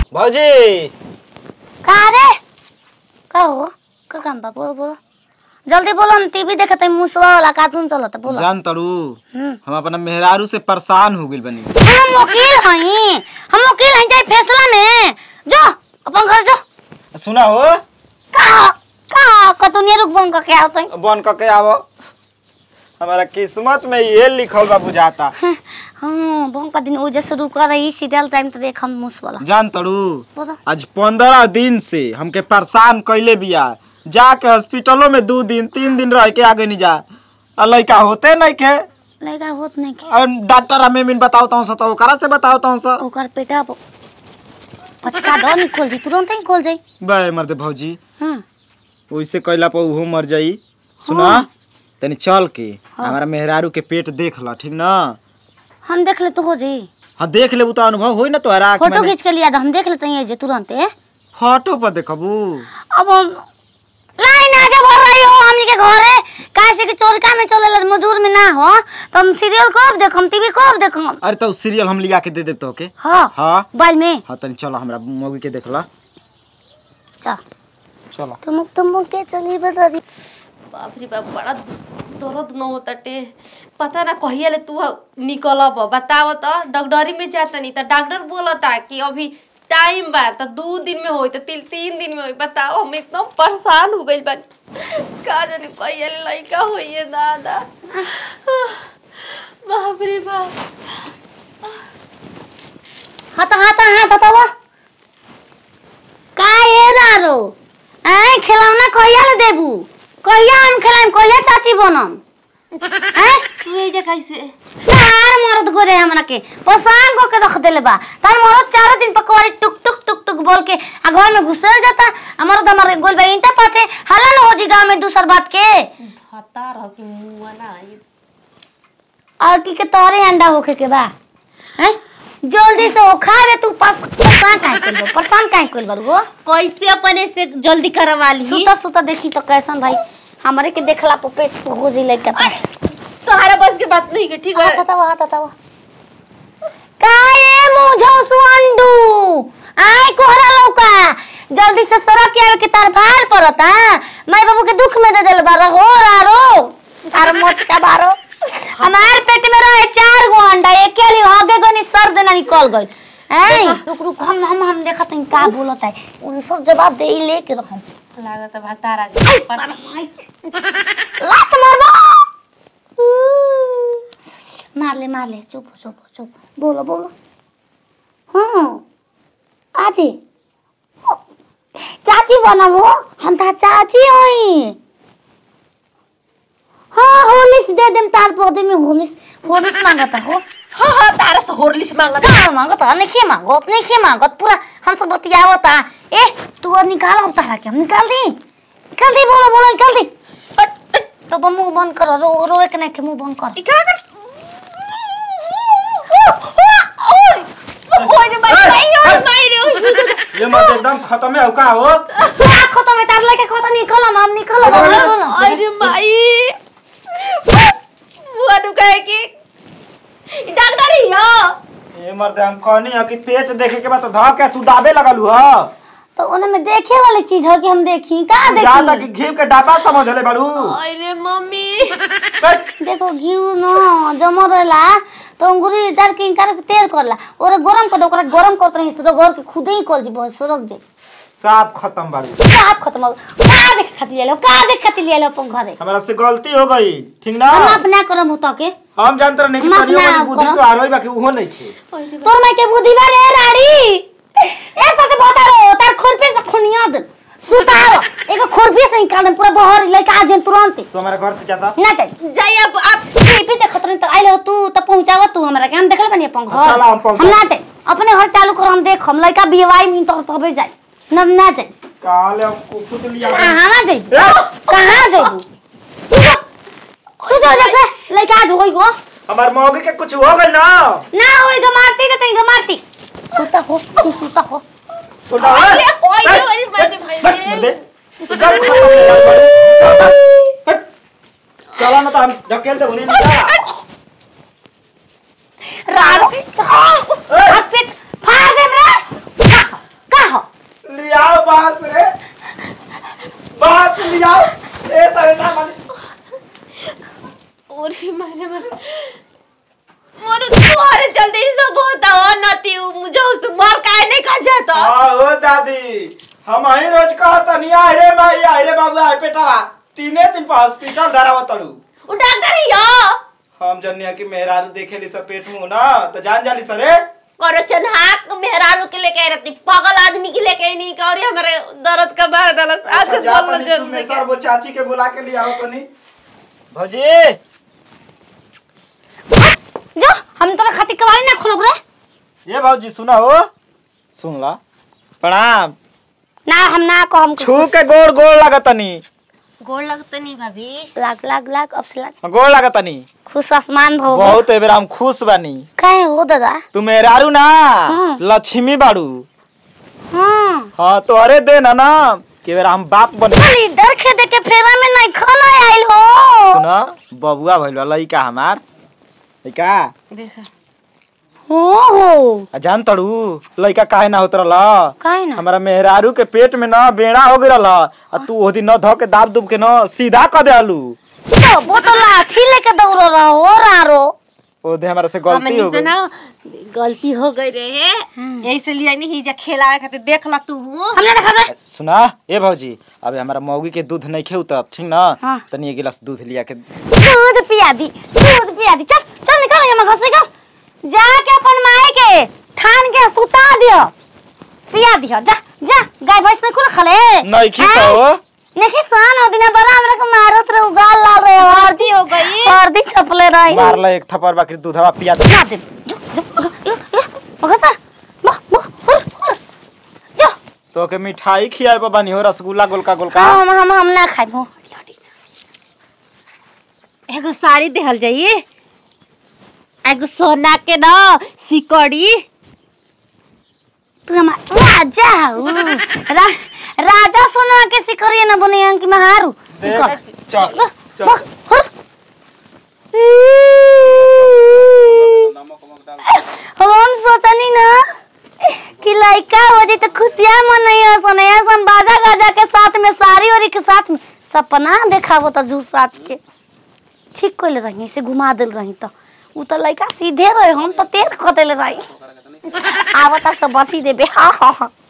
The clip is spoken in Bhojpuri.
भौजी का रे का हो का काम बा बोलो बोलो जल्दी बोलो हम टीवी देखत हई मुसवा वाला कार्टून चलत है, बोलो जान तड़ू हम्म। हम अपना मेहरारू से परेशान हो गइल बनी हम वकील हई हम वकील हई जाई फैसला में जो अपन घर जो सुना हो का का कतुनिया रुक बन के आओ तई बन के आवो हमारा किस्मत में ये लिखल बा बुझाता हां बन का दिन ओ जैसे रुक रही सीरियल टाइम तो देख हम मुस वाला जान तड़ू बोलो आज पंद्रह दिन से हमके परेशान कैले बिया जाके हॉस्पिटलों में दो दिन तीन दिन रह के आगे नहीं जा आ लड़का होते नहीं के लगा होत नहीं के और डॉक्टर हमें मिन बताओ हूँ तो ओकरा से बताओ हूँ सर ओकर पेटा प- पचका दो निकल जी तुरंत ही निकल जाई बे मर्दे भौजी हां वैसे कैला पर उहो मर जाई सुना तनी चल के हमारा मेहरारू के पेट देख ला ठीक ना हम देख ले तो हो जाई हाँ देख लेबू तो अनुभव होई ना तोहरा आँख फोटो में खींच के लिया दो हम देख लेते हैं ये जे तुरंत है फोटो पर देखबू अब हम लाइन आ जा भर रही हो हमनी के घरे कैसे कि चोरका में चले मजदूर में ना हो तो हम सीरियल कब देखम टीवी कब देखम अरे तो सीरियल हम लिया के दे देब तो के हाँ हाँ मोबाइल में हाँ तनी चलो हमरा मौगी के देखला चल चलो तुम तुम के चली बता दी बाप रे बाप बड़ा दु- दर्द न होता टे पता ना कहिया ले तू निकलब बताव तो डॉक्टरी में जाता नहीं तो डॉक्टर बोलता कि अभी टाइम बा तो दो दिन में होई तो तीन तीन दिन में होई बताओ हम एकदम परेशान हो गई बानी का जाने कहिया ले लइका होइए दादा बाप रे बाप हाथ हाथ हाथ हटावा का ये दारो आए खिलौना कहिया ले देबू कहिया हम खिलाएम कहिया चाची बनम हैं तू ये जे कैसे चार मरद गोरे हमरा के पसान को के रख देले बा तार मरद चार दिन पकवारी टुक टुक टुक टुक बोल के आ घर में घुसल जाता हमारा तो हमारे गोल भाई इंटा पाते हला न हो जी गांव में दूसर बात के हता रह कि मुंह ना ये और की के तोरे अंडा होके के बा हैं जल्दी से ओखा रे तू पास परेशान काहे कइल बा परेशान काहे कइल बा वो कैसे अपने से जल्दी करवा ली सुता सुता देखी तो कैसन भाई हमरे के देखला पे पेट हो जी लइका तोहरा बस के बात नहीं के ठीक हाथ है हटावा हाथ हटावा काए मुझो सुअंडू आय कोहरा लौका जल्दी से सड़क के आवे के तार भार पड़ता माई बाबू के दुख में दे देल बारो हो रारो तार मोट का बारो हमार पेट में रहे चार गो अंडा एक वाली होगे गनी सर देना निकल गई ऐ रुक रुक हम हम हम देखत हई का बोलत है उन सब जवाब दे ही लेके रहम लागत है भतारा आई, लात मारबो मार ले मार ले चुप चुप चुप बोलो बोलो हाँ आजी चाची बनाबो हम तो चाची हई हाँ होलिस दे देम तार पौधे में होलिस होलिस मांगता हो हाँ हाँ तारा से होरलिस मांगत कहाँ मांगता नहीं मांगत नहीं मांगत पूरा हम सब बतियावता ए तू और निकाल हम तारा के हम निकाल दी निकाल दी बोलो बोलो निकाल दी तो बा मुंह बंद करो रो रो एक नहीं के मुंह बंद कर क्या कर ओए रे भाई भाई ओए भाई रे ये मत एकदम खत्म है का हो क्या खत्म है तार लेके खत्म निकल हम हम निकल बोलो बोलो ओए रे भाई बुआ नु कहे कि डॉक्टर ही हो ये मर्द हम कहनी है कि पेट देखे के बाद तो धक के तू दाबे लगलू ह तो उन्हें में देखे वाली चीज है कि हम देखी कहाँ जा तक देखी घी के डापा समझ ले बड़ू ओए रे मम्मी देखो घी न जम रहेला तो अंगूरी डाल के इनकार के तेल करला और गरम कर दो ओकरा गरम करत रही रगड़ के खुदे ही कल जी बस सरक जाई साफ खत्म बाड़ी साफ खत्म हो गई। का देख खातिर ले लो का देख खातिर ले लो अपन घरे हमारा से गलती हो गई ठीक ना हम अपना करम होता के हम जानते रहे कि हम तनियो अपना वाली बुद्धि करम। तो आ रही बाकी उहो नहीं थे ओए रे तोर मैं के बुद्धि बारे राड़ी ए साथे बता रो तार खुरपी से खुनिया दे सुताव एगो खुरपी से निकाल दे पूरा बहर लेके आ जाए तुरंत तो हमारे घर से जाता ना जाए जाई अब आप टीपी देखत रही तो आइले हो तू तो पहुंचाव तू हमरा के हम देखल बनी अपन घर चला, हम पहुंचा- हम ना जाए अपने घर चालू कर हम देख हम लड़का बिहवाई में तो तबे जाए न ना जाए काले हम कुकुट लिया कहाँ ना जाए ए! कहाँ जाए तू जो तू जो जैसे लड़का आज होई गो हमार मौगी के कुछ हो गई ना ना होई ग मारती के तई ग मारती सुता हो तू सुता हो छोटा ओए रे ओए रे ओए रे भाई रे भाई बस रे दे एकदम खत्म हो गया हट। चला ना तो हम ढकेल दे उन्हें निकाल रात हाथ पे फाड़ दे रे नहीं खा जाता हाँ ओ दादी हम ही रोज कहत नहीं आय रे माई आय रे बाबू आय बेटावा तीने दिन पर हॉस्पिटल धरावा तड़ू वो डॉक्टर ही हो हम जनिया की मेहरारू देखे ली सब पेट मुंह ना तो जान जाली सरे करो चन्हाक मेहरारू के लेके रहती पागल आदमी के लेके नहीं का और ये हमारे दर्द का बाहर दलस आज अच्छा, जा बोल तनी लगे सुने सर वो चाची के बुला के लिए आओ तनी भौजी जो हम तोरा खातिर कवाली ना खोलब रे ये भौजी सुना हो सुन ला प्रणाम ना हम ना को हम छू के गोड़ गोड़ लागतनी गोड़ लगते नहीं भाभी लाग लाग लाग अब से लाग गोड़ लागतनी खुश आसमान भो बहुत एबेर हम खुश बानी काहे हो दादा तू मेहरारू ना हाँ। लक्ष्मी बाड़ू हां हाँ तो अरे दे ना ना कि बेरा हम बाप बने खाली डर खेदे के फेरा में नहीं खाना आइल हो सुना बबुआ भइल बा लइका हमार लइका देखा हो हो आ जान तड़ू लइका काहे ना होत रहल काहे ना हमारा मेहरारू के पेट में ना बेड़ा हो गइल आ तू ओदी न धो के दाब दुब के न सीधा क दे आलू तो बोतल लाठी लेके दौड़ रहा हो रारो ओदे हमारा से गलती हो हमनी से गई ना गलती हो गई रहे यही से लिए नहीं जा खेलाए खातिर देख ला तू हमने ना खबर सुना ए भौजी अबे हमारा मौगी के दूध नहीं खेऊ त ठीक ना हाँ। तनी एक गिलास दूध लिया के दूध पिया दी दूध पिया दी चल चल निकल यहाँ घर से निकल जाके अपन माए के ठान के सुता दियो पिया दियो जा जा गाय भैंस ने कुल खले नहीं खी तो नहीं सान हो दिना बड़ा हमरा के मारत रे उगाल लाल रे गलती हो गई हरदी छपले रही मार ले एक थप्पड़ बाकी दूधवा पिया दे ना दे जो जो भगता बह बह हुर हुर जो तो के मिठाई खियाए पर बानी हो रसगुल्ला गोलका गोलका हम हम हम ना खाइब हो एगो साड़ी देहल जाइए एगो सोना के ना सिकड़ी तू हमार राजा हो रा, राजा सोना के सिकरिया ना बने अंक में हारू देख, चल बह, चल बह, हुर। हम सोचनी ना कि लड़का हो जाए तो खुशियाँ मनैया सनैया सन बाजा गाजा के साथ में साड़ी वाड़ी के साथ में सपना देखाबो तो झूठ साच के ठीक कोले रही से घुमा दिल रही तो उ तो लड़का सीधे रहे हम तो तेज कतेले रही आवता सब बची देबे हाँ हाँ हाँ